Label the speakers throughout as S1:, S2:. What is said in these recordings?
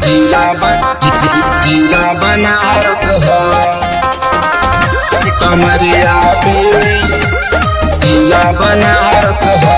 S1: जिला बन जिला बनारस हो कमरिया पे जिला बनारस हो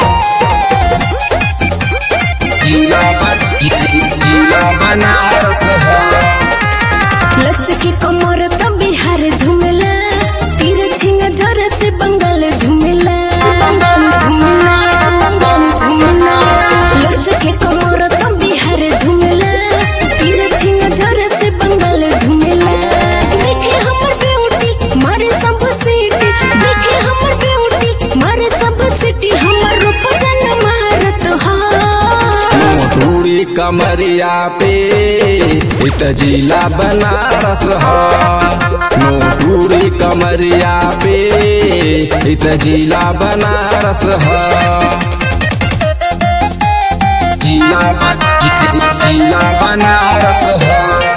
S1: जिला बन जिला बनारस हो
S2: लचकी कमर त बिहार झुमेला तीर छिंग जर से बंगाल झुमेला बंगाल झुमेला बंगाल झुमेला लचकी कमर त बिहार झुमेला तीर छिंग जर से बंगाल झुमेला देखे हमर ब्यूटी मारे सब सीटी देखे हमर ब्यूटी मारे सब सीटी हमर रूप जन मारत हा
S1: मोटूरी कमरिया पे इत जिला बनारस हो मोटूरी कमरिया पे इत जिला बनारस हो जिला बन- जिला बनारस हो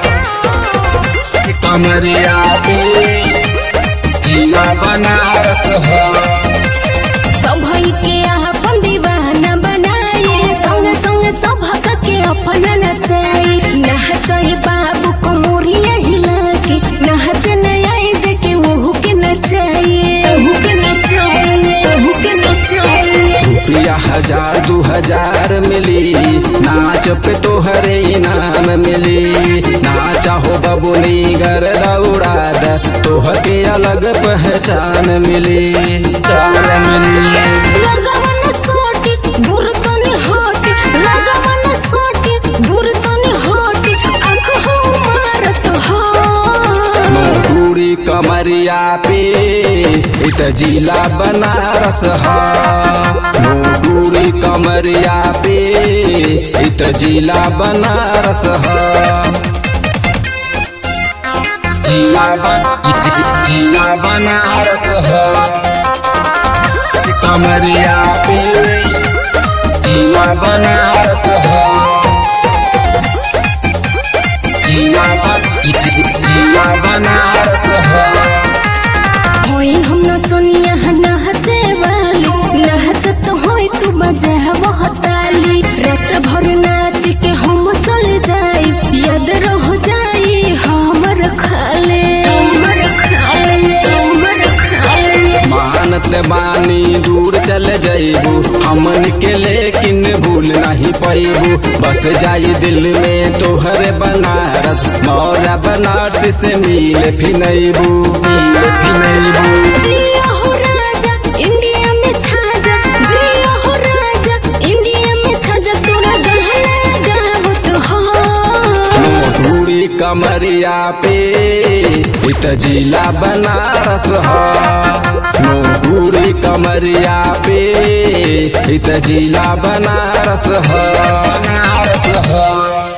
S1: कमरिया पे जिला बनारस हो
S2: सभई के अपन दीवाना बनाए संग संग सभक के अपन नचाए नहचई बाबू को मोरिया हिला के नहच नयाई जे के ओहू के नचाए ओहू के नचाए ओहू के नचाए
S1: रुपया हजार दू हजार मिली नाच पे तोहरे इनाम मिली नाचा हो बबुनी गर दौड़ा द तोहर के अलग पहचान मिली चार मिली
S2: लगवन सोटी दूर तने हट लगवन सोटी दूर तने हट आंख हो मारत हो
S1: पूरी कमरिया पे इत जिला बनारस हा पूरी कमरिया पे इत जिला बनारस हा जिला बन जिला बनारस हा कमरिया पे जिला बनारस हा जिला बन जिला बनारस हा
S2: होई हम नचनिया नहचे वाली नहचत होई तू बजे ताली रात भर नाच के हम चल जाई याद रह जाई हमर खाले हमर खाले हमर खाले
S1: मानत बानी दूर चल जइबू हमन के लेकिन भूल नहीं पैबू बस जाई दिल में तोहर बनारस मौरा बनारस से मिल फिनैबू मिल फिनैबू
S2: जिया हो राजा इंडिया में छाजा जिया हो राजा इंडिया में छाजा तोरा गहना गावत हो
S1: मोटूरी कमरिया पे इत जिला बनारस हो मोटूरी कमरिया पे इत जिला बनारस हो बनारस हो